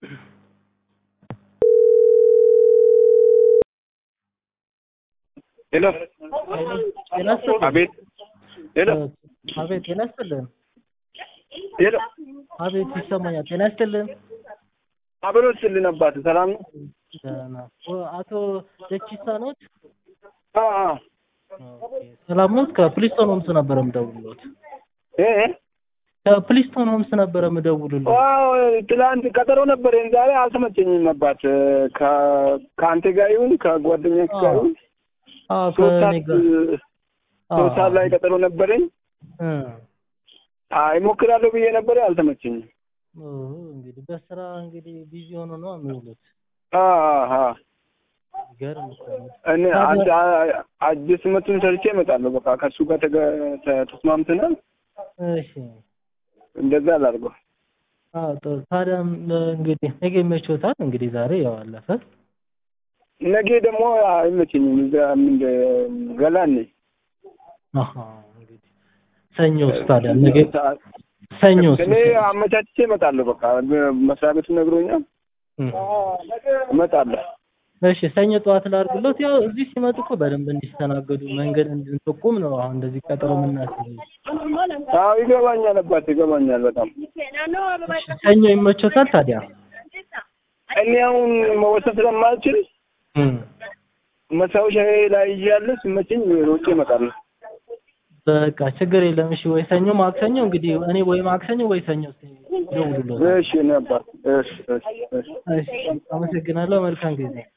ሄሎ ጤና ይስጥልኝ። አቤት ሄሎ አቤት ጤና ይስጥልን። ሄሎ አቤት ይሰማኛል። ጤና ይስጥልን። አብሮ ስልን አባት ሰላም ነው? ደህና። ኦ- አቶ ደቺሳ ኖት? አ አ ኦኬ። ሰላም ኖት? ከፕሊስቶን ሆምስ ነበረ የምደውልሎት። እ እ ከፕሊስቶን ሆምስ ነበረ የምደውልሎት። ዋው ትላንት ቀጠሮ ነበር። ዛሬ አልተመቸኝም አባት ከ- ከአንተ ጋር ይሁን ከጓደኞች ጋር ይሁን አዎ ሶስት ከእኔ ሰዓት ጋር ሶስት ሰዓት ላይ ቀጠሮ ነበረኝ። እ አይ እሞክራለሁ ብዬ ነበረ አልተመቸኝም። ኦ፣ እንግዲህ በስራ እንግዲህ ቢዚ ሆኖ ነው የሚውሉት። አ አ አ ገርም እኮ ነው። እኔ አንድ አ- አዲስ መቱን ሰርቼ እመጣለሁ። በቃ ከእሱ ጋር ተገ- ተ- ተስማምተናል። እሺ እንደዛ አላድርገው። አዎ ጥሩ። ታዲያ እንግዲህ ነገ ይመችዎታል? እንግዲህ ዛሬ ያው አለፈ። ነገ ደግሞ አይመቸኝም። እዛ ምንድን ገላኔ አሃ እንግዲህ ሰኞስ ታዲያ ነገ ሰኞስ እኔ አመቻችቼ እመጣለሁ። በቃ መስሪያ ቤቱ ነግሮኛል። እም። እመጣለሁ። እሺ ሰኞ ጠዋት ላድርግሎት። ያው እዚህ ሲመጡ እኮ በደንብ እንዲስተናገዱ መንገድ እንድንጠቁም ነው አሁን እንደዚህ ቀጠሮ የምናስይዘው። አዎ ይገባኛል፣ አባት ይገባኛል በጣም እሺ ሰኞ ይመቾታል ታዲያ? እኔ አሁን መወሰን ስለማልችል እም። መሳወሻ ላይ እያለ ሲመቸኝ ሮጬ እመጣለሁ። በቃ ችግር የለም። እሺ ወይ ሰኞ ማክሰኞ እንግዲህ እኔ ወይ ማክሰኞ ወይ ሰኞ ደውሉሎት። እሺ እኔ አባት እሺ እሺ እሺ እሺ አመሰግናለሁ። መልካም ጊዜ